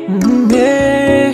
Mm, yeah.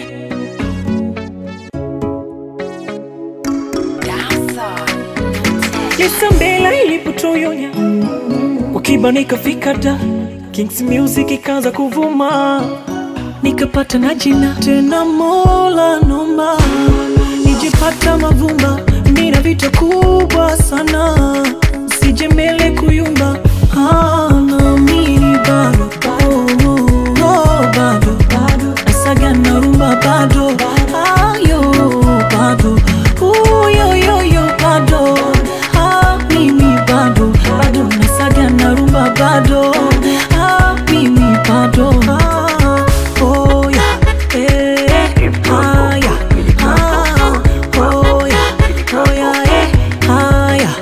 Lisa Mbela ilipotoyonya wakiba nikafika da Kings Music ikaanza kuvuma nikapata na jina tena, Mola nomba nijipata mavumba, nina vita kubwa sana, sije mbele kuyumba Ah, naamini bado oh, oh, oh, bado nasaga na rumba bado ayo bado uyoyoyo bado ah, mimi bado bado nasaga na rumba bado ah, mimi bado ah, oh, yeah, eh, ah, yeah, ah, oh, yeah, oh, yeah, eh, ah, yeah.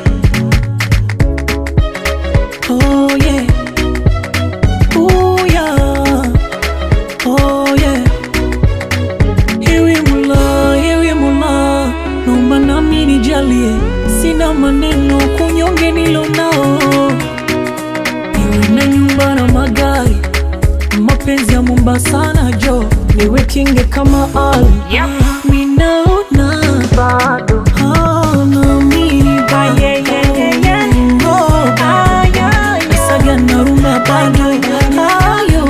Oh yeah, oh yeah, oh yeah. Ewe Mola, ewe Mola, naomba nami nijalie, sina maneno kunyonge nilo nao, niwe na nyumba na magari, mapenzi ya Mombasa na jo, niwe kinge kama Ali, minaona bado naamini bado Oh, Nasaga na rumba bado ayo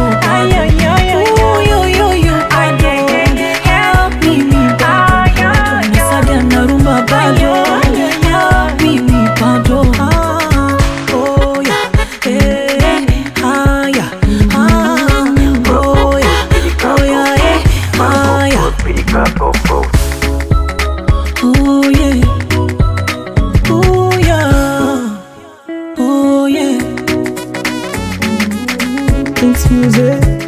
uyoyoyo bado Ah, mimi bado nasaga na rumba bado Ah, mimi bado Ah, oh, yeah. Eh, ah, yeah. Ah, oh, yeah. Oh, yeah, eh, ah, yeah. Oh yeah, oh yeah, oh yeah. Thanks music.